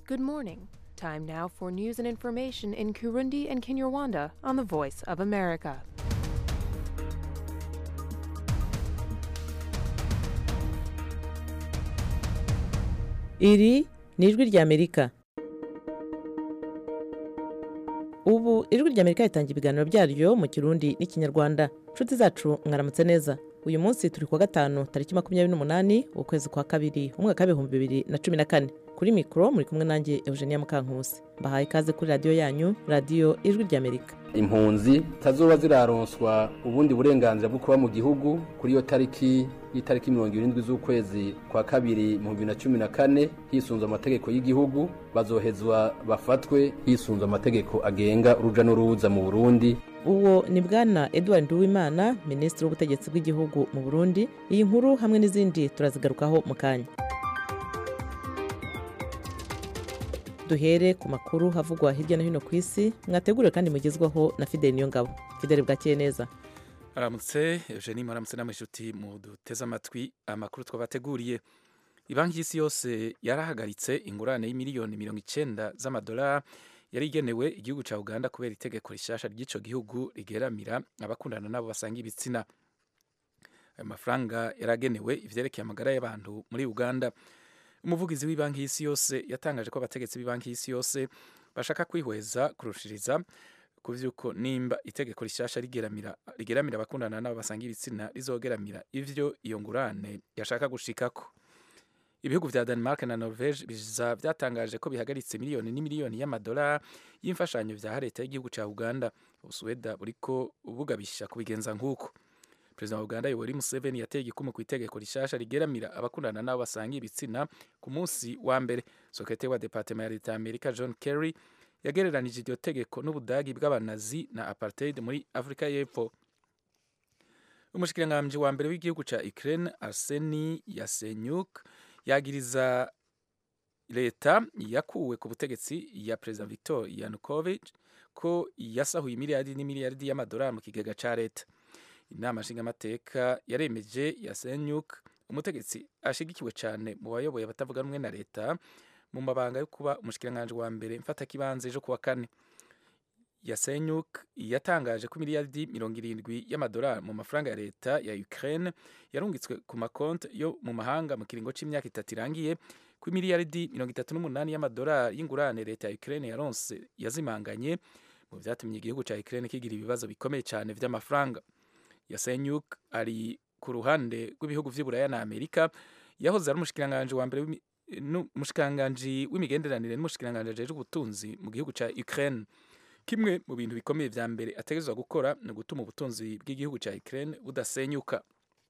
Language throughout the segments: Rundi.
Good morning. Time now for news and information in Kurundi and Kinyarwanda on the Voice of America. iri ni ijwi ry'amerika ubu ijwi ry'amerika ritangira ibiganiro byaryo mu kirundi n'ikinyarwanda inshuti zacu mwaramutse neza uyu munsi turi kuwa gatanu tariki makumyabiri n'umunani ukwezi kwa kabiri umwaka w'ibihumbi bibiri na cumi na kane kuri mikoro muri kumwe nanjye eugenia mukankusi mbahaye ikaze kuri radiyo yanyu radiyo ijwi ry'amerika impunzi tazoba ziraronswa ubundi burenganzira bwo kuba mu gihugu kuri iyo tariki y'itariki mirongo irindwi z'ukwezi kwa kabiri mu bibiri na cumi na kane hisunze amategeko y'igihugu bazohezwa bafatwe hisunze amategeko agenga uruja n'uruza mu burundi uwo ni bwana edouard nduwimana minisitiri w'ubutegetsi bw'igihugu mu burundi iyi nkuru hamwe n'izindi turazigarukaho mu kanya duhere ku makuru havugwa hirya no hino ku isi mwateguriwe kandi mugezwaho na fideli niyongabo fideli bwakeye neza aramutse eugenie muramutse namwe inshuti mu duteze amatwi amakuru twabateguriye banki y'isi yose yarahagaritse ingurane y'imiliyoni mirongo icyenda z'amadolari yari igenewe igihugu cya uganda kubera itegeko rishasha ry'icyo gihugu rigeramira abakundana nabo basanga ibitsina ayo mafaranga yaragenewe ivyerekeye amagara y'abantu muri uganda umuvugizi w'ibanki y'isi yose yatangaje ko abategetsi b'ibanki y'isi yose bashaka kwihweza kurushiriza ku vy'uko nimba itegeko rishasha rigeramira rigeramira abakundana nabo basanga ibitsina rizogeramira ivyo iyo ngurane yashaka gushikako ibihugu vya Denmark na Norvege biza vyatangaje ko bihagaritse miliyoni n'imiliyoni y'amadolari y'imfashanyo vya leta y'igihugu ca Uganda Ubusuweda buriko bugabisha kubigenza nk'uko Perezida wa Uganda Yoweri Museveni yateye igikumu ku itegeko rishasha rigeramira abakundana nabo basanga ibitsina ku munsi wa mbere Sekretari wa Departement ya leta ya Amerika John Kerry yagereranije iryo tegeko n'ubudagi bw'abanazi na apartheid muri Afrika y'Epfo umushikiranganji wa mbere w'igihugu ca Ukraine Arseni Yasenyuk yagiriza leta yakuwe ku butegetsi ya Perezida Viktor Yanukovych ko yasahuye imiliyardi n'imiliyardi y'amadolari mu kigega ca leta inama nshingamateka yaremeje Yasenyuk umutegetsi ashigikiwe cyane mu bayoboye abatavuga rumwe na leta mu mabanga yo kuba umushikiranganji wa mbere mfatakibanze ejo kuwa kane Yasenyuk yatangaje ko miliyardi mirongo irindwi y'amadolari mu mafaranga ya leta ya Ukraine yarungitswe ku makonti yo mu mahanga mu kiringo c'imyaka itatu irangiye ko miliyardi mirongo itatu n'umunani y'amadolari y'ingurane leta ya Ukraine yaronse yazimanganye mu vyatumye igihugu ca Ukraine kigira ibibazo bikomeye cyane vy'amafaranga Yasenyuk ari ku ruhande rw'ibihugu vy'Iburaya na Amerika yahoze ari umushikiranganji wa mbere umushikiranganji w'imigenderanire n'umushikiranganji ajejwe ubutunzi mu gihugu ca Ukraine kimwe mu bintu bikomeye vya mbere ategerezwa gukora ni ugutuma ubutunzi bw'igihugu ca Ukraine budasenyuka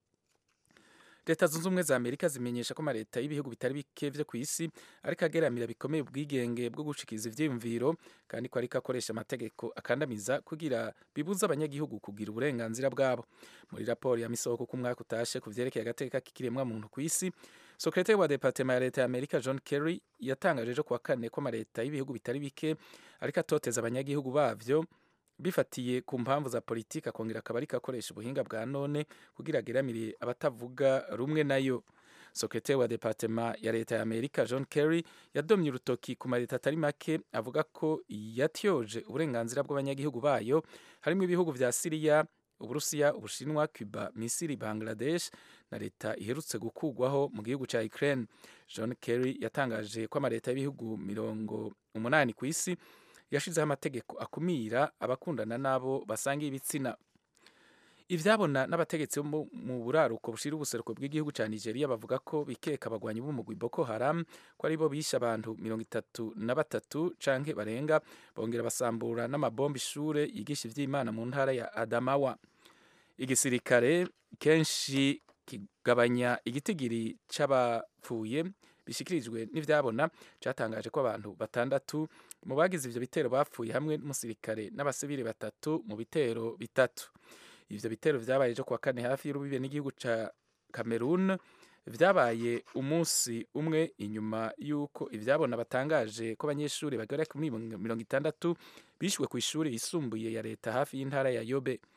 leta zunze ubumwe za amerika zimenyesha ko amaleta y'ibihugu bitari bike vyo ku isi ariko ageramira bikomeye ubwigenge bwo gushikiriza ivyiyumviro kandi ko ariko akoresha amategeko akandamiza kugira bibuza abanyagihugu kugira uburenganzira bwabo muri raporo ya misoko ku mwaka utashe ku vyerekeye agateka k'ikiremwa muntu ku isi sekretari wa departema ya leta ya amerika john kerry yatangaje ejo kuwa kane ko amaleta y'ibihugu bitari bike ariko atoteza abanyagihugu bavyo bifatiye ku mpamvu za politiki akongera akaba ariko akoresha ubuhinga bwa none kugira ageramire abatavuga rumwe nayo sekretari wa departema ya leta ya amerika john kerry yadomye urutoki ku maleta atari make avuga ko yatyoje uburenganzira bw'abanyagihugu bayo harimo ibihugu vya siriya uburusiya ubushinwa cuba misiri bangladesh na leta iherutse gukugwaho mu gihugu ca ukraine john kerry yatangaje ko amaleta y'ibihugu mirongo umunani ku isi yashizeho amategeko akumira abakundana n'abo basanga ibitsina ivyabona n'abategetsi bo mu buraruko bushira ubuseruko bw'igihugu ca Nigeria bavuga ko bikeka abagwanyi b'umugwi Boko Haram ko aribo bishe abantu mirongo itatu na batatu canke barenga bongera basambura n'amabomba ishure yigisha ivy'Imana mu ntara ya Adamawa igisirikare kenshi kigabanya igitigiri c'abapfuye bishikirijwe n'ivyabona catangaje ko abantu batandatu mu bagize ivyo bitero bapfuye hamwe n'umusirikare n'abasivili batatu mu bitero bitatu ivyo bitero vyabaye ejo kuwa kane hafi y'urubibe n'igihugu ca Cameroon vyabaye umunsi umwe inyuma y'uko ivyabona batangaje ko abanyeshuri bagera kuri mirongo itandatu bishwe ku ishuri yisumbuye ya leta hafi y'intara ya Yobe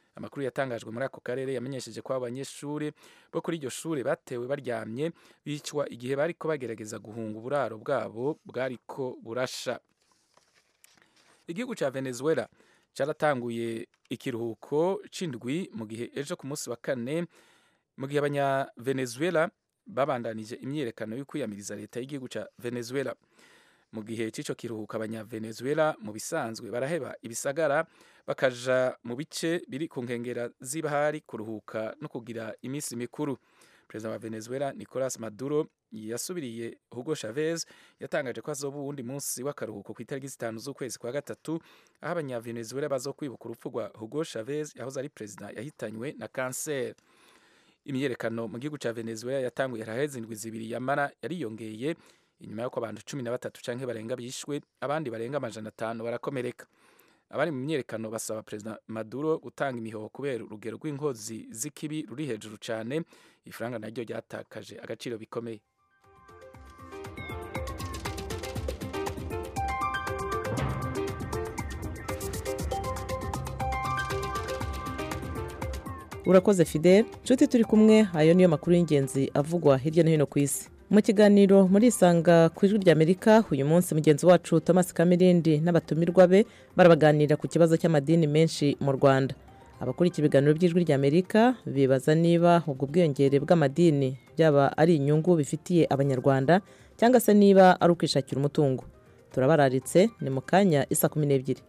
amakuru yatangajwe muri ako karere yamenyesheje ko abanyeshuri bo kuri iryo shuri batewe baryamye bicwa igihe bariko bagerageza guhunga uburaro bwabo bwariko burasha igihugu cya venezuela cyaratanguye ikiruhuko c'indwi mu gihe ejo ku munsi wa kane mu gihe abanyavenezuela babandanije imyiyerekano yo kwiyamiriza leta y'igihugu cya venezuela mu gihe cy'icyo kiruhuko abanyavenezuela mu bisanzwe baraheba ibisagara bakaja mu bice biri ku nkengera z'ibahari kuruhuka no kugira iminsi mikuru perezida wa venezuela nicolas maduro yasubiriye hugo chavez yatangaje ko azoba uwundi munsi w'akaruhuko ku itariki zitanu z'ukwezi kwa gatatu aho abanyavenezuela bazo kwibuka urupfu rwa hugo chavez yahoze ari perezida yahitanywe na kanseri imyiyerekano mu gihugu cya venezuela yatanguye haraheze indwi zibiri yamara yariyongeye inyuma y'uko abantu cumi na batatu canke barenga bishwe abandi barenga amajana atanu barakomereka abari mu myiyerekano basaba perezida maduro gutanga imihoho kubera urugero rw'inkozi z'ikibi ruri hejuru cyane ifaranga naryo ryatakaje agaciro bikomeye urakoze fidel nshuti turi kumwe ayo niyo makuru y'ingenzi avugwa hirya no hino ku isi mu kiganiro muri isanga ku ijwi ry'amerika uyu munsi mugenzi wacu thomas kamirindi n'abatumirwa be barabaganira ku kibazo cy'amadini menshi mu rwanda abakurikira ibiganiro by'ijwi ry'amerika bibaza niba ubwo bwiyongere bw'amadini byaba ari inyungu bifitiye abanyarwanda cyangwa se niba ari ukwishakira umutungo turabararitse ni mu kanya isa kumi n'ebyiri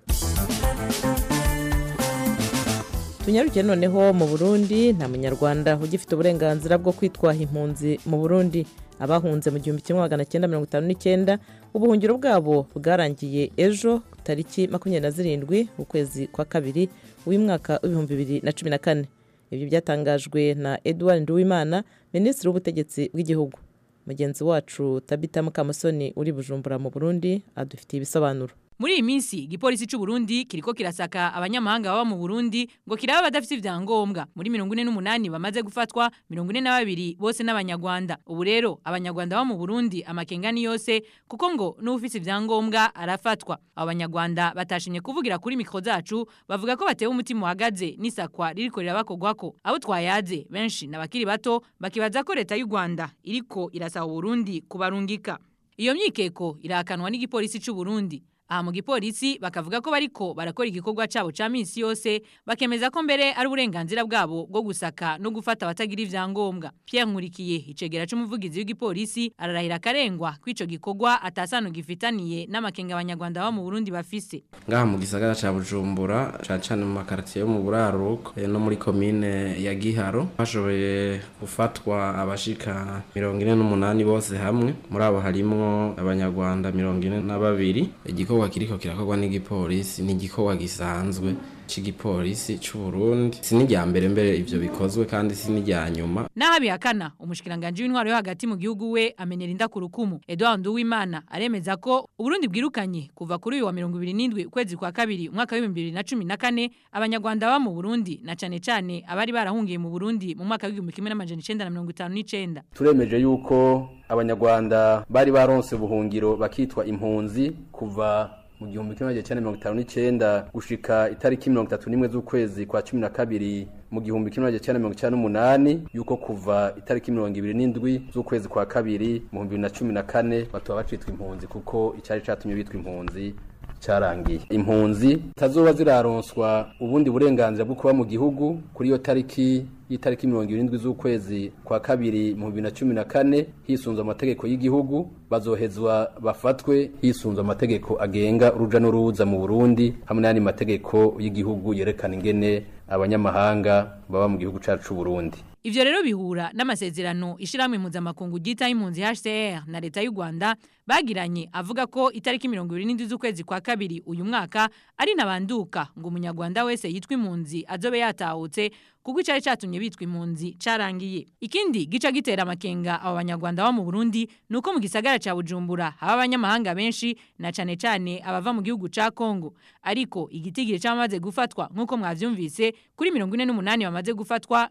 tunyarukiye noneho mu burundi nta munyarwanda ugifite uburenganzira bwo kwitwa impunzi mu burundi abahunze mu gihumbi kimwe magana cyenda mirongo itanu n'icyenda ubuhungiro bwabo bwarangiye ejo tariki makumyabiri na zirindwi ukwezi kwa kabiri w'umwaka w'ibihumbi bibiri na cumi na kane ibyo byatangajwe na edouard nduwimana minisitiri w'ubutegetsi bw'igihugu mugenzi wacu tabita mukamusoni uri bujumbura mu burundi adufitiye ibisobanuro muri iyi minsi igipolisi cy'u Burundi kiriko kirasaka abanyamahanga baba mu Burundi ngo kiraba badafite ivyangombwa muri mirongo ine n'umunani bamaze gufatwa mirongo ine na babiri bose n'abanyarwanda ubu rero abanyarwanda baba mu Burundi amakenga ni yose kuko ngo n'ufite ivyangombwa arafatwa abo banyarwanda batashimye kuvugira kuri mikro zacu bavuga ko batewe umutima uhagaze n'isakwa ririko rirabakogwako abo twayaze benshi n'abakiri bato bakibaza ko leta y'u Rwanda iriko irasaba Burundi kubarungika iyo myikeko irakanwa n'igipolisi cy'u Burundi aha mu gipolisi bakavuga ko bariko barakora igikorwa cabo ca misi yose bakemeza ko mbere ari uburenganzira bwabo bwo gusaka no gufata abatagira ivyangombwa Pierre Nkurikiye icegera c'umuvugizi w'igipolisi ararahira akarengwa ko ico gikorwa atasano gifitaniye n'amakenga abanyarwanda baba mu Burundi bafise ngaha mu gisagara ca Bujumbura cane cane mu makartier yo mu buraruko no muri komine ya Giharo hashoboye gufatwa abashika mirongo ine n'umunani bose hamwe muri abo harimwo abanyarwanda mirongo ine na babiri igikorwa kiriko kirakorwa n'igipolisi ni igikorwa gisanzwe c'igipolisi c'u Burundi si n'irya mbere mbere ivyo bikozwe kandi si n'irya nyuma naho abihakana umushikiranganje w'intwaro yo hagati mu gihugu we amenera inda ku rukumu Edouard Nduwimana aremeza ko Uburundi bwirukanye kuva kuri uyu wa mirongo ibiri n'indwi ukwezi kwa kabiri umwaka w'ibihumbi bibiri na cumi na kane abanyarwanda baba mu Burundi na cane cane abari barahungiye mu Burundi mu mwaka w'igihumbi kimwe n'amajana icenda na mirongo itanu n'icenda turemeje yuko abanyarwanda bari baronse ubuhungiro bakitwa impunzi kuva mu gihumbi kimwe magana cyenda mirongo itanu n'icyenda gushika itariki mirongo itatu n'imwe z'ukwezi kwa cumi na kabiri mu gihumbi kimwe magana cyenda mirongo icyenda n'umunani yuko kuva itariki mirongo ibiri n'indwi z'ukwezi kwa kabiri mu bihumbi bibiri na cumi na kane batuba bacitwa impunzi kuko icyari catumye bitwa impunzi cyarangiye impunzi tazoba ziraronswa ubundi burenganzira bwo kuba mu gihugu kuri iyo tariki y'itariki mirongo irindwi z'ukwezi kwa kabiri mu bibiri na cumi na kane hisunzwe amategeko y'igihugu bazohezwa bafatwe hisunzwe amategeko agenga uruja n'uruza mu burundi hamwe n'ayandi mategeko y'igihugu yerekana ingene abanyamahanga baba mu gihugu cyacu Burundi Ivyo rero bihura n'amasezerano ishiramwe mpuzamakungu ryita impunzi HCR na leta y'u Rwanda bagiranye avuga ko itariki 27 z'ukwezi kwa kabiri uyu mwaka ari nabanduka ngo umunyarwanda wese yitwa impunzi azobe yatahutse kuko icari catumye bitwa impunzi carangiye ikindi gica gitera amakenga abo banyarwanda bo mu Burundi nuko mu gisagara ca Bujumbura haba abanyamahanga benshi na cane cane abava mu gihugu ca Kongo ariko igitigiri cyamaze gufatwa nkuko mwavyumvise kuri 48 bamaze gufatwa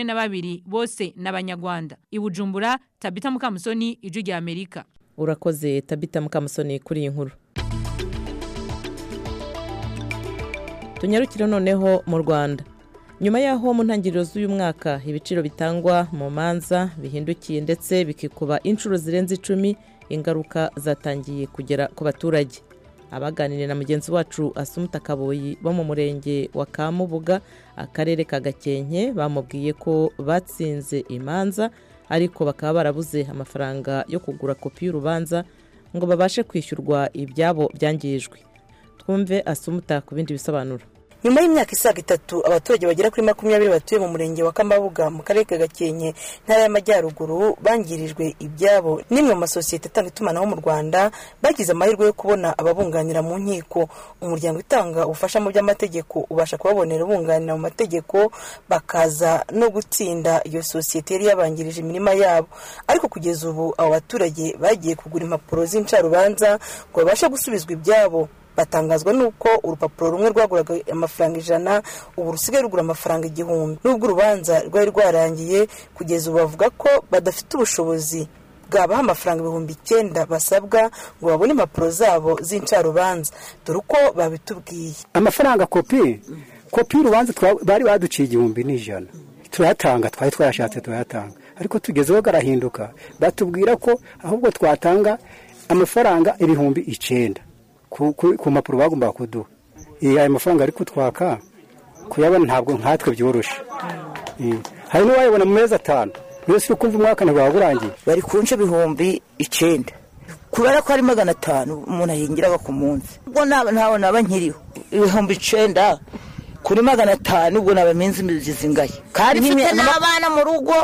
42 bose n'abanyarwanda ibujumbura Tabita Mukamusoni ijwi rya Amerika urakoze tabita mukamusoni kuri iyi nkuru tunyarukire noneho mu rwanda nyuma y'aho mu ntangiriro z'uyu mwaka ibiciro bitangwa mu manza bihindukiye ndetse bikikuba inshuro zirenze icumi ingaruka zatangiye kugera ku baturage abaganiriye na mugenzi wacu asumuta kaboyi bo mu murenge wa kamubuga akarere ka gakenke bamubwiye ko batsinze imanza ariko bakaba barabuze amafaranga yo kugura kopi y'urubanza ngo babashe kwishyurwa ibyabo byangijwe twumve asumuta ku bindi bisobanuro nyuma y'imyaka isaga itatu abaturage bagera kuri makumyabiri batuye mu murenge wa kamabuga mu karere ka gakenke ntara y'amajyaruguru bangirijwe ibyabo n'imwe mu masosiyete atanga itumanaho mu rwanda bagize amahirwe yo kubona ababunganira mu nkiko umuryango utanga ubufasha mu by'amategeko ubasha kubabonera ubunganira mu mategeko bakaza no gutsinda iyo sosiyete yari yabangirije imirima yabo ariko kugeza ubu abo baturage bagiye kugura impapuro z'incarubanza ngo babashe gusubizwa ibyabo batangazwa n'uko urupapuro rumwe rwaguraga amafaranga ijana ubu rusigaye rugura amafaranga igihumbi n'ubwo urubanza rwari rwarangiye kugeza ubu bavuga ko badafite ubushobozi bwabaha amafaranga ibihumbi icyenda basabwa ngo babone impapuro zabo z'incarubanza dore uko babitubwiye amafaranga kopi kopi y'urubanza bari baduciye igihumbi n'ijana turayatanga twari twayashatse turayatanga ariko tugezeho garahinduka batubwira ko ahubwo twatanga amafaranga ibihumbi icyenda ku mpapuro bagombaga kuduha ayo mafaranga ari kutwaka kuyabona ntabwo nkatwe byoroshye hari n'uwayabona mu mezi atanu yose uri kumva umwaka ntabwo waba urangiye bari kunca ibihumbi icyenda kubera ko ari magana atanu umuntu ahingiraga ku munsi ubwo ntabwo naba nkiriho ibihumbi icyenda kuri magana atanu ubwo naba minsi zizingaye kandi mfite n'abana mu rugo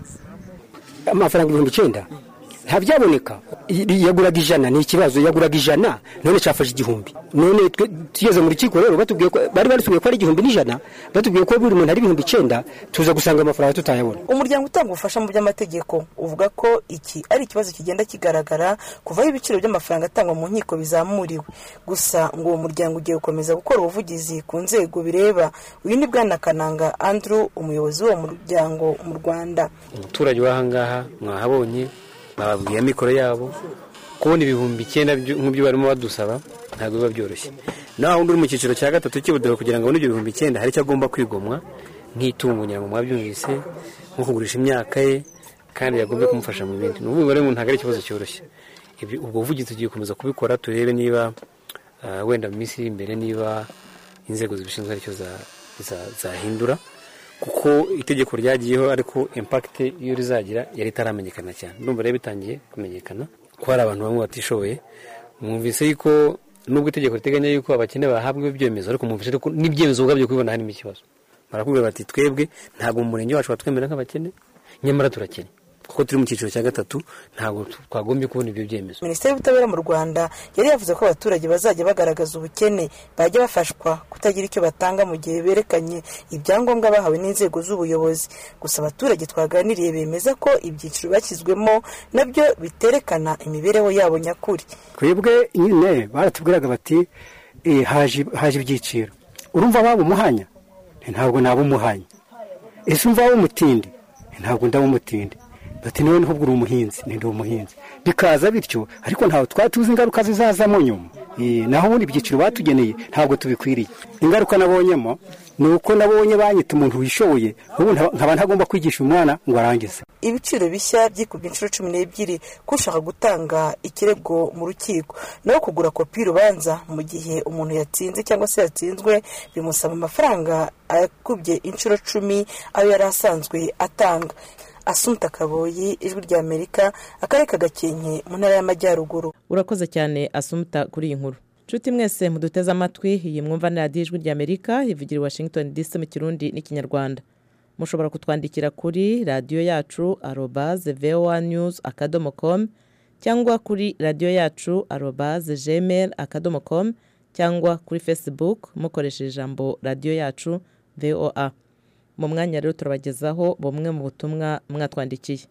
amafaranga ibihumbi icyenda ntabyaboneka yaguraga ijana ni ikibazo yaguraga ijana none cyafashe igihumbi none tugeze mu rukiko rero batubwiye ko bari batubwiye ko ari igihumbi n'ijana batubwiye ko buri muntu ari ibihumbi icyenda tuza gusanga amafaranga tutayabona umuryango utanga ubufasha mu by'amategeko uvuga ko iki ari ikibazo kigenda kigaragara kuva aho ibiciro by'amafaranga atangwa mu nkiko bizamuriwe gusa ngo uwo muryango ugiye gukomeza gukora ubuvugizi ku nzego bireba uyu ni bwana kananga andrew umuyobozi w'uwo muryango mu rwanda umuturage w'ahangaha mwahabonye bababwiye amikoro yabo kubona ibihumbi icyenda nk'ibyo barimo badusaba ntabwo biba byoroshye naho undi uri mu cyiciro cya gatatu cy'ubudeho kugira ngo abone ibyo bihumbi icyenda hari icyo agomba kwigomwa nk'itungo ngira ngo mwabyumvise nko kugurisha imyaka ye kandi yagombye kumufasha mu bindi ni ukuvuga rero ntabwo ari ikibazo cyoroshye ubwo buvugizi tugiye gukomeza kubikora turebe niba wenda mu minsi iri imbere niba inzego zibishinzwe aricyo zahindura kuko itegeko ryagiyeho ariko impakite iyo rizagira yari itaramenyekana cyane ndumva rero bitangiye kumenyekana ko hari abantu bamwe batishoboye mwumvise yuko nubwo itegeko riteganya yuko abakene bahabwa ibyemezo ariko mwumvise ariko n'ibyemezo ubwabyo kubibona harimo ikibazo barakubwira bati twebwe ntabwo mu murenge wacu batwemera nk'abakene nyamara turakene kuko turi mu cyiciro cya gatatu ntabwo twagombye kubona ibyo byemezo minisiteri y'ubutabera mu rwanda yari yavuze ko abaturage bazajya bagaragaza ubukene bajya bafashwa kutagira icyo batanga mu gihe berekanye ibyangombwa bahawe n'inzego z'ubuyobozi gusa abaturage twaganiriye bemeza ko ibyiciro bashyizwemo nabyo biterekana imibereho yabo nyakuri twebwe nyine baratubwiraga bati haje ibyiciro urumva waba umuhanya ntabwo naba umuhanya ese umva waba umutindi ntabwo ndaba umutindi bati niwe niho uri umuhinzi ndi umuhinzi bikaza bityo ariko ntabwo twari tuzi ingaruka zizazamo nyuma naho ubundi ibyiciro batugeneye ntabwo tubikwiriye ingaruka nabonyemo ni uko nabonye banyita umuntu wishoboye ubu nkaba ntagomba kwigisha umwana ngo arangize ibiciro bishya byikubye inshuro cumi n'ebyiri ko ushaka gutanga ikirego mu rukiko naho kugura kopi y'urubanza mu gihe umuntu yatsinze cyangwa se yatsinzwe bimusaba amafaranga akubye inshuro cumi ayo yari asanzwe atanga asumta kaboyi ijwi rya amerika akarere ka gakenke mu ntara y'amajyaruguru urakoze cyane asumta kuri iyi nkuru nshuti mwese muduteze amatwi iyi mwumva ni radiyo ijwi rya amerika ivugira i washington dc mu kirundi n'ikinyarwanda mushobora kutwandikira kuri radiyo yacu arobaze voa news akadomo com cyangwa kuri radiyo yacu arobaze gmail akadomo com cyangwa kuri facebook mukoresheje ijambo radiyo yacu voa mu mwanya rero turabagezaho bumwe mu butumwa mwatwandikiye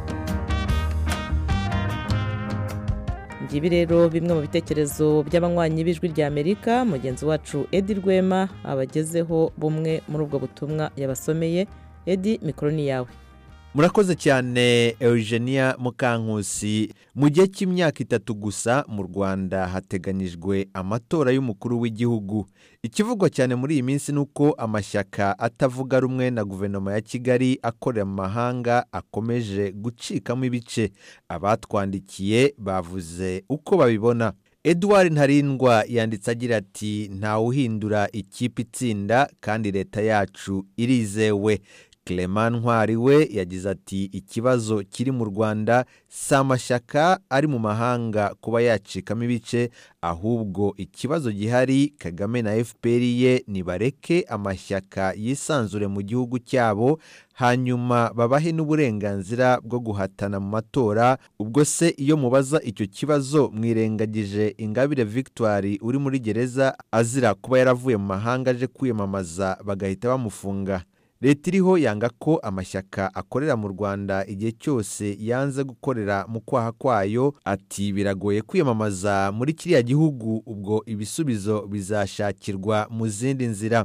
ngibi rero bimwe mu bitekerezo by'abanywanyi b'ijwi rya amerika mugenzi wacu edi rwema abagezeho bumwe muri ubwo butumwa yabasomeye edi mikoro ni yawe murakoze cyane eugenia mukankusi mu gihe cy'imyaka itatu gusa mu rwanda hateganyijwe amatora y'umukuru w'igihugu ikivugwa cyane muri iyi minsi ni uko amashyaka atavuga rumwe na guverinoma ya kigali akorera mu mahanga akomeje gucikamo ibice abatwandikiye bavuze uko babibona edouard ntarindwa yanditse agira ati ntawuhindura ikipe itsinda kandi leta yacu irizewe Clement ntwari we yagize ati ikibazo kiri mu rwanda si amashyaka ari mu mahanga kuba yacikamo ibice ahubwo ikibazo gihari kagame na fpr ye nibareke amashyaka yisanzure mu gihugu cyabo hanyuma babahe n'uburenganzira bwo guhatana mu matora ubwo se iyo mubaza icyo kibazo mwirengagije ingabire victoire uri muri gereza azira kuba yaravuye mu mahanga aje kwiyamamaza bagahita bamufunga leta iriho yanga ko amashyaka akorera mu rwanda igihe cyose yanze gukorera mu kwaha kwayo ati biragoye kwiyamamaza muri kiriya gihugu ubwo ibisubizo bizashakirwa mu zindi nzira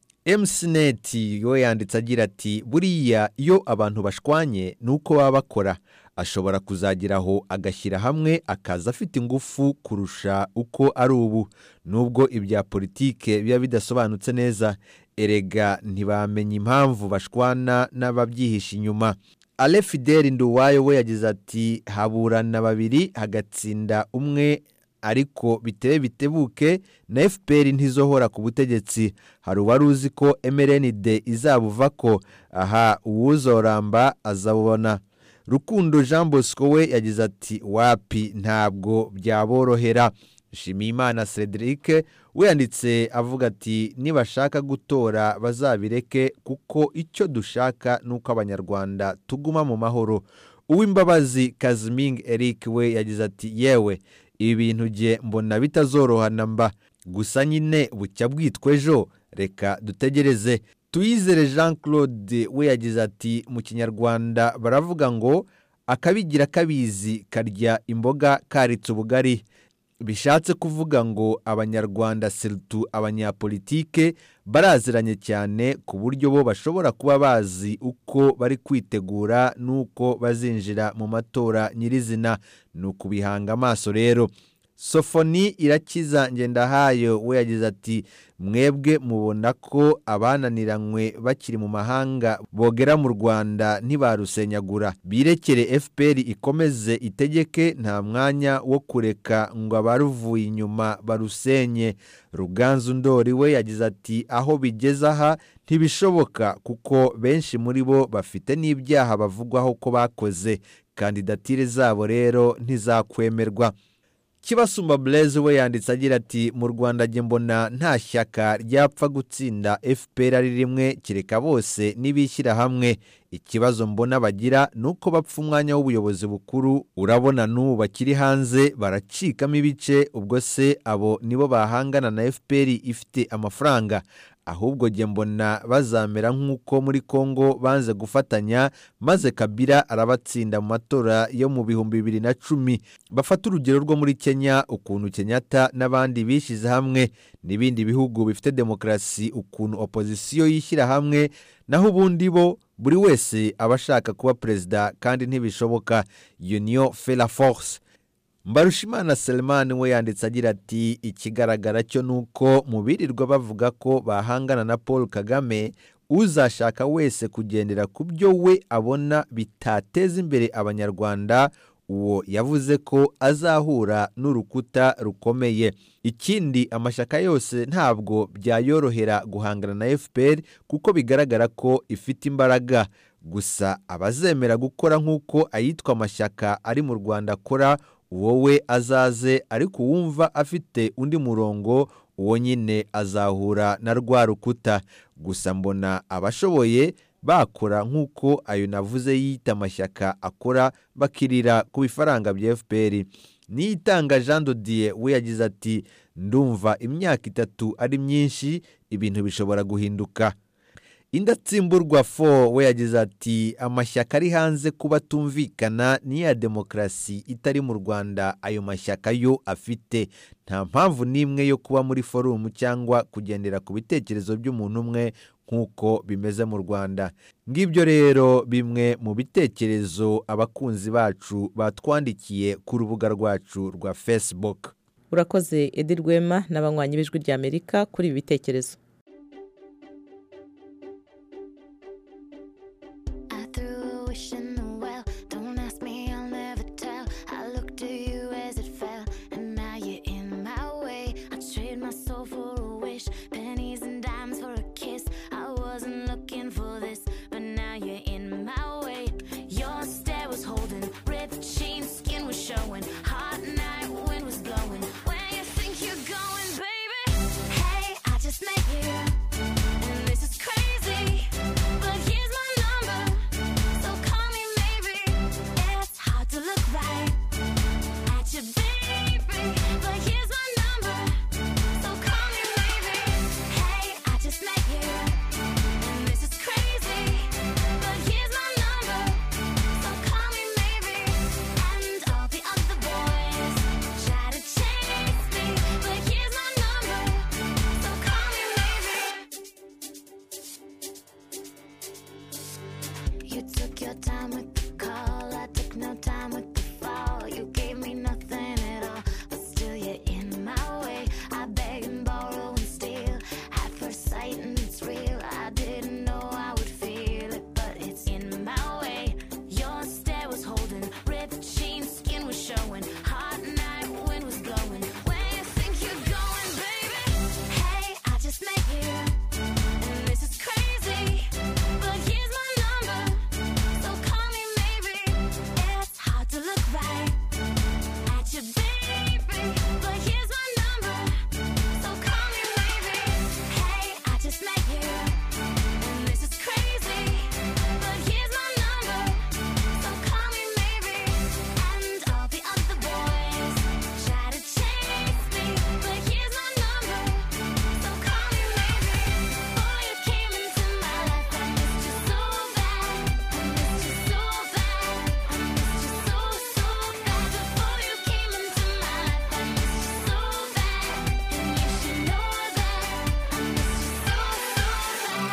emusineti we yanditse agira ati buriya iyo abantu bashwanye ni uko baba bakora ashobora kuzageraho agashyira hamwe akaza afite ingufu kurusha uko ari ubu nubwo ibya politike biba bidasobanutse neza erega ntibamenya impamvu bashwana n'ababyihisha inyuma ale fideli nduwayo we yagize ati haburana babiri hagatsinda umwe ariko bitebe bitebuke na fpr ntizohora ku butegetsi hari uwari uzi ko mrnd izabuva ko aha uwuzoramba azabona rukundo jean bosco we yagize ati wapi ntabwo byaborohera shimiyimana cedric we yanditse avuga ati nibashaka gutora bazabireke kuko icyo dushaka ni uko abanyarwanda tuguma mu mahoro uw'imbabazi kaziming eric we yagize ati yewe ibi bintu jye mbona bitazorohana mba gusa nyine bucya bwitwa ejo reka dutegereze tuyizere jean claude we yagize ati mu kinyarwanda baravuga ngo akabigira kabizi karya imboga karitse ubugari bishatse kuvuga ngo abanyarwanda seritu abanyapolitike baraziranye cyane ku buryo bo bashobora kuba bazi uko bari kwitegura n'uko bazinjira mu matora nyirizina ni ukubihanga amaso rero sofoni irakiza ngendahayo we yagize ati mwebwe mubona ko abananiranywe bakiri mu mahanga bogera mu rwanda ntibarusenyagura birekere fpr ikomeze itegeke nta mwanya wo kureka ngo abaruvuye inyuma barusenye ruganzu ndori we yagize ati aho bigeze aha ntibishoboka kuko benshi muri bo bafite n'ibyaha bavugwaho ko bakoze kandidatire zabo rero ntizakwemerwa kibasumba blaise we yanditse agira ati mu rwanda njye mbona nta shyaka ryapfa gutsinda fpr ari rimwe kereka bose n'ibishyira hamwe ikibazo mbona bagira ni uko bapfa umwanya w'ubuyobozi bukuru urabona n'ubu bakiri hanze baracikamo ibice ubwo se abo nibo bahangana na fpr ifite amafaranga ahubwo njye mbona bazamera nk'uko muri congo banze gufatanya maze kabira arabatsinda mu matora yo mu bihumbi bibiri na cumi bafata urugero rwo muri kenya ukuntu kenyatta n'abandi bishyize hamwe n'ibindi bihugu bifite demokarasi ukuntu opozisiyo yishyira hamwe naho ubundi bo buri wese aba ashaka kuba perezida kandi ntibishoboka union fera force mbarushimana selemani we yanditse agira ati ikigaragara cyo ni uko mu birirwa bavuga ko bahangana na paul kagame uzashaka wese kugendera ku byo we abona bitateza imbere abanyarwanda uwo yavuze ko azahura n'urukuta rukomeye ikindi amashyaka yose ntabwo byayorohera guhangana na fpr kuko bigaragara ko ifite imbaraga gusa abazemera gukora nk'uko ayitwa amashyaka ari mu rwanda akora wowe azaze ariko uwumva afite undi murongo uwo nyine azahura na rwa rukuta gusa mbona abashoboye bakora nk'uko ayo navuze yita amashyaka akora bakirira ku bifaranga bya fpr niyitanga jean dodiye we yagize ati ndumva imyaka itatu ari myinshi ibintu bishobora guhinduka indatsimburwa fo we yagize ati amashyaka ari hanze kuba atumvikana n'iya demokarasi itari mu rwanda ayo mashyaka yo afite nta mpamvu n'imwe yo kuba muri forumu cyangwa kugendera ku bitekerezo by'umuntu umwe nk'uko bimeze mu rwanda ngibyo rero bimwe mu bitekerezo abakunzi bacu batwandikiye ku rubuga rwacu rwa facebook urakoze edi rwema n'abanywanyi b'ijwi ry'amerika kuri ibi bitekerezo I threw a wish in the well. Don't ask me, I'll never tell. I looked to you as it fell, and now you're in my way. I trade my soul for a wish, pennies and dimes for a kiss. I wasn't looking for this, but now you're in my way. Your stare was holding, ripped jeans, skin was showing. Hot night, wind was blowing. Where you think you're going, baby? Hey, I just met you, and this is crazy. But here's my number. So call me maybe. It's hard to look right at you, baby. But here's my number. So call me maybe. Hey, I just met you, and this is crazy. But here's my number. So call me maybe. And all the other boys try to chase me, but here's my number. So call me maybe. You took your time with the call. I took no time with the fall. You gave me nothing at all, but still you're in my way. I beg and borrow and steal at first sight, and it's real. I didn't know I would feel it, but it's in my way. Your stare was holding, ripped jeans, skin was showing. Hot night, wind was blowing. Where you think you're going, baby? Hey, I just met you, and this is crazy. But here's my number, so call me maybe. It's hard to look right at you, baby. But here's my number, so call me maybe. Hey, I just met you, and this is crazy. But here's my number, so call me maybe. And all the other boys try to chase me, but here's my number, so call me maybe. Before you came into my life, I missed you so bad. I missed you so bad. I missed you so so bad. Before you came into my life, I missed you so bad, and you should know that. I missed you so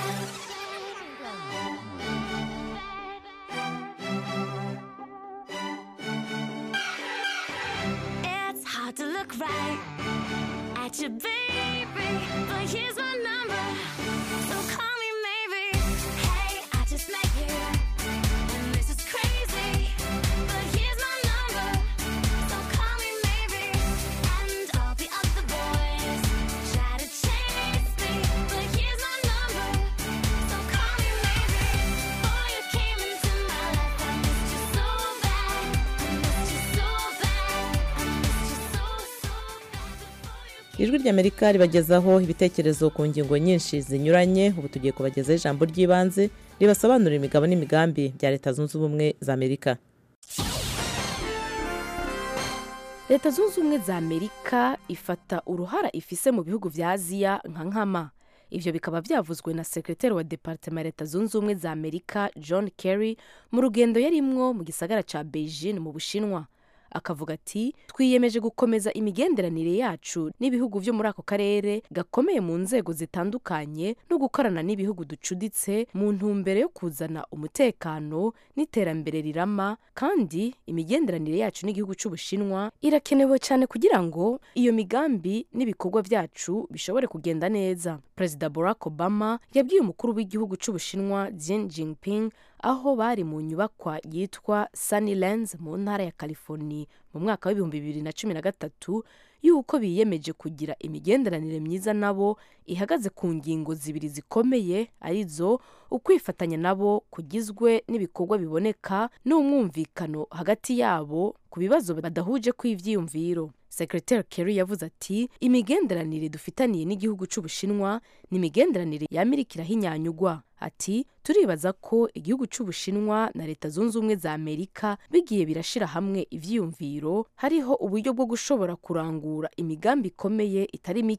bad. It's hard to look right at you, baby, but here's my number. So call me maybe. Hey, I just met you, and this is crazy. But here's my number. So call me maybe. And all the other boys try to chase me, but here's my number. So call me maybe. Before you came into my life, I missed you so bad. I missed you so bad. I missed you so so ijwi ry'amerika ribagezaho ibitekerezo ku ngingo nyinshi zinyuranye ubu tugiye kubagezaho ijambo ry'ibanze ribasobanurira imigabo n'imigambi bya leta zunze ubumwe za amerika leta zunze ubumwe za amerika ifata uruhara ifise mu bihugu vya aziya nka nkama ivyo bikaba vyavuzwe na sekreteri wa departema ya leta zunze ubumwe za amerika john kerry mu rugendo yarimwo mu gisagara ca beijing mu bushinwa akavuga ati twiyemeje gukomeza imigenderanire yacu n'ibihugu vyo muri ako karere gakomeye mu nzego zitandukanye no gukorana n'ibihugu ducuditse mu ntumbero yo kuzana umutekano n'iterambere rirama kandi imigenderanire yacu n'igihugu c'ubushinwa irakenewe cyane kugira ngo iyo migambi n'ibikorwa vyacu bishobore kugenda neza perezida barack obama yabwiye umukuru w'igihugu c'ubushinwa Xi Jinping aho bari mu nyubakwa yitwa Sunnylands mu ntara ya California mu mwaka w'ibihumbi bibiri na cumi na gatatu yuko biyemeje kugira imigenderanire myiza nabo ihagaze ku ngingo zibiri zikomeye arizo ukwifatanya nabo kugizwe n'ibikorwa biboneka n'umwumvikano hagati yabo ku bibazo badahuje kw'ivyiyumviro sekreteri kerry yavuze ati imigenderanire dufitaniye n'igihugu c'ubushinwa ni imigenderanire yamirikira hinyanyugwa ati turibaza ko igihugu c'ubushinwa na leta zunze ubumwe za amerika bigiye birashira hamwe ivyiyumviro hariho uburyo bwo gushobora kurangura imigambi ikomeye itari mike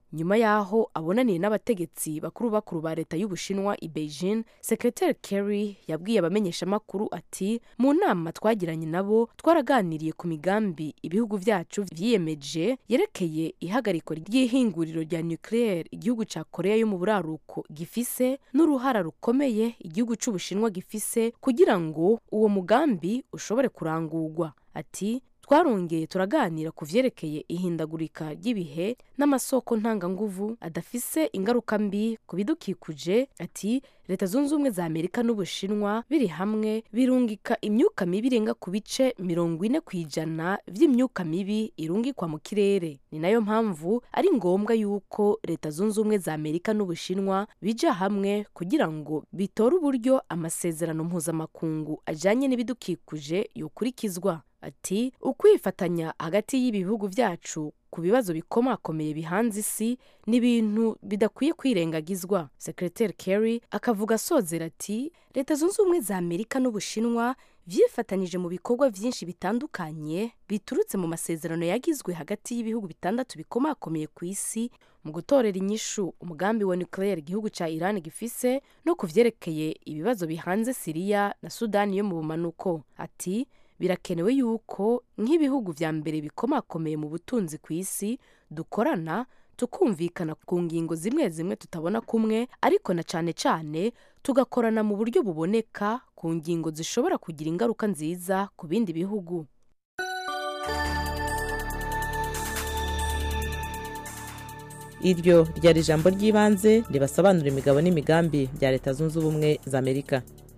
nyuma y'aho abonaniye n'abategetsi bakuru bakuru ba leta y'ubushinwa i beijing sekreteri kerry yabwiye abamenyeshamakuru ati mu nama twagiranye nabo twaraganiriye ku migambi ibihugu byacu vyiyemeje yerekeye ihagarikwa ry'ihinguriro rya nucleaire igihugu ca korea yo mu buraruko gifise n'uruhara rukomeye igihugu c'ubushinwa gifise kugira ngo uwo mugambi ushobore kurangurwa ati twarongeye turaganira ku vyerekeye ihindagurika ry'ibihe n'amasoko ntanganguvu adafise ingaruka mbi ku bidukikuje ati leta zunze ubumwe za amerika n'ubushinwa biri hamwe birungika imyuka mibi irenga ku bice mirongo ine ku ijana vy'imyuka mibi irungikwa mu kirere ni nayo mpamvu ari ngombwa yuko leta zunze ubumwe za amerika n'ubushinwa bija hamwe kugira ngo bitore uburyo amasezerano mpuzamakungu ajanye n'ibidukikuje yokurikizwa ati ukwifatanya hagati y'ibi bihugu byacu ku bibazo bikomakomeye bihanze isi ni ibintu bidakwiye kwirengagizwa sekreteri kerry akavuga asozera ati leta zunze ubumwe za amerika n'ubushinwa vyifatanyije mu bikorwa vyinshi bitandukanye biturutse mu masezerano yagizwe hagati y'ibihugu bitandatu bikomakomeye ku isi mu gutorera inyishu umugambi wa nucleaire igihugu ca iran gifise no ku vyerekeye ibibazo bihanze siriya na sudani yo mu bumanuko ati birakenewe yuko nk'ibihugu vya mbere bikomakomeye mu butunzi ku isi dukorana tukumvikana ku ngingo zimwe zimwe tutabona kumwe ariko na cane cane tugakorana mu buryo buboneka ku ngingo zishobora kugira ingaruka nziza ku bindi bihugu iryo ryari ijambo ry'ibanze ribasobanura imigabo n'imigambi bya leta zunze ubumwe za amerika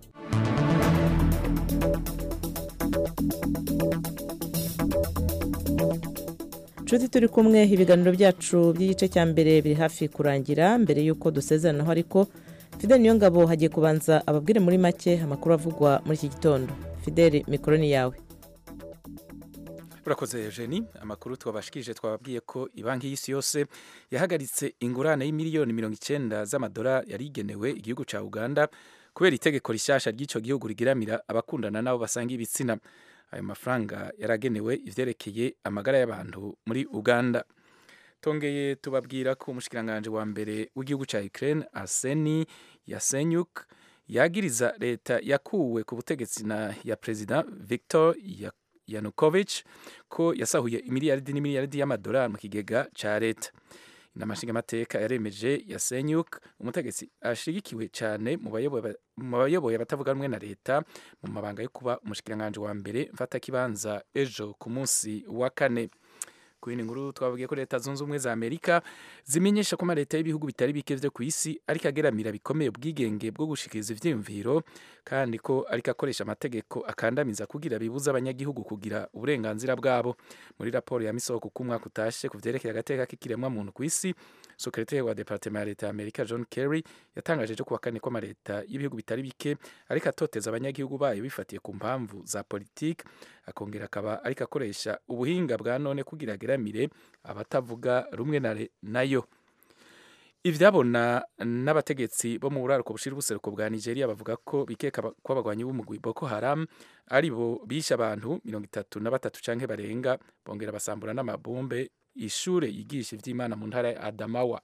nshuti turi kumwe ibiganiro byacu by'igice cya mbere biri hafi kurangira mbere y'uko dusezeranaho ariko fidel niyo ngabo hagiye kubanza ababwire muri make amakuru avugwa muri iki gitondo fidel mikoro ni yawe urakoze Eugenie amakuru twabashikije twababwiye ko ibanki y'isi yose yahagaritse ingurane y'imiliyoni mirongo icyenda z'amadolari yari igenewe igihugu cya uganda kubera itegeko rishyashya ry'icyo gihugu rigiramira abakundana n'abo basanga ibitsina ayo mafaranga yaragenewe ivyerekeye amagara y'abantu muri uganda tongeye tubabwira ko umushikiranganji wa mbere w'igihugu cya ukraine arseni yasenyuk yagiriza leta yakuwe ku butegetsi na ya perezida victor ya yanukovich ko yasahuye imiliyaridi n'imiliyaridi y'amadolari mu kigega ca leta inama nshingamateka yaremeje yasenyuk umutegetsi ashigikiwe cyane mu bayoboye abatavuga rumwe na leta mu mabanga yo kuba umushikiranganji wa mbere mfatakibanza ejo ku munsi wa kane ku yindi nkuru twababwiye ko leta zunze ubumwe za amerika zimenyesha ko amaleta y'ibihugu bitari bike vyo ku isi ariko ageramira bikomeye ubwigenge bwo gushikiriza ivyiyumviro kandi ko ariko akoresha amategeko akandamiza kugira bibuza abanyagihugu kugira uburenganzira bwabo muri raporo ya misoko ku mwaka utashe ku vyerekeye agateka k'ikiremwa muntu ku isi sekretari wa departement ya leta ya amerika john kerry yatangaje ejo kuwa kane ko amaleta y'ibihugu bitari bike ariko atoteza abanyagihugu bayo bifatiye ku mpamvu za politiki akongera akaba ariko akoresha ubuhinga bwa none kugira ageramire abatavuga rumwe nayo ivyabona n'abategetsi bo mu buraruko bushira ubuseruko bwa nigeria bavuga ko bikeka ko abagwanyi b'umugwi boko haram ari bo bishe abantu mirongo itatu na batatu canke barenga bongera basambura n'amabombe ishure yigisha ivy'imana mu ntara ya adamawa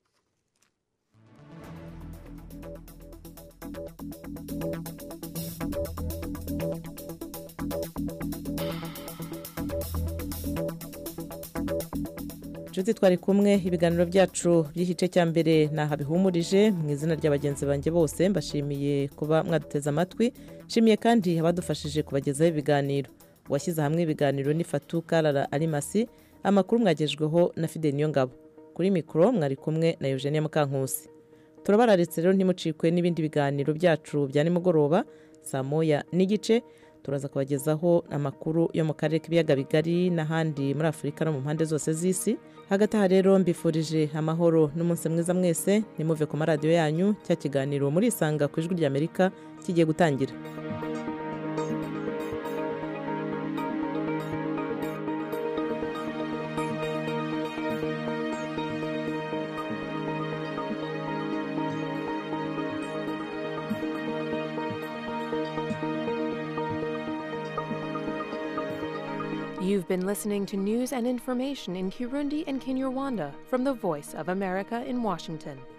inshuti twari kumwe ibiganiro byacu by'igice cya mbere ntaha bihumurije mu izina rya bagenzi banjye bose mbashimiye kuba mwaduteze amatwi nshimiye kandi abadufashije kubagezaho ibiganiro uwashyize hamwe ibiganiro ni fatu karara arimasi amakuru mwagejweho na fide ngabo kuri mikoro mwari kumwe na eugenie mukankusi turabararitse rero ntimucikwe n'ibindi biganiro byacu bya nimugoroba saa moya n'igice turaza kubagezaho amakuru yo mu karere k'ibiyaga bigari n'ahandi muri afurika no mu mpande zose z'isi hagati aha rero mbifurije amahoro n'umunsi mwiza mwese nimuve ku maradiyo yanyu cya kiganiro murisanga ku ijwi ry'amerika kigiye gutangira You've been listening to news and information in Kirundi and Kinyarwanda from the Voice of America in Washington.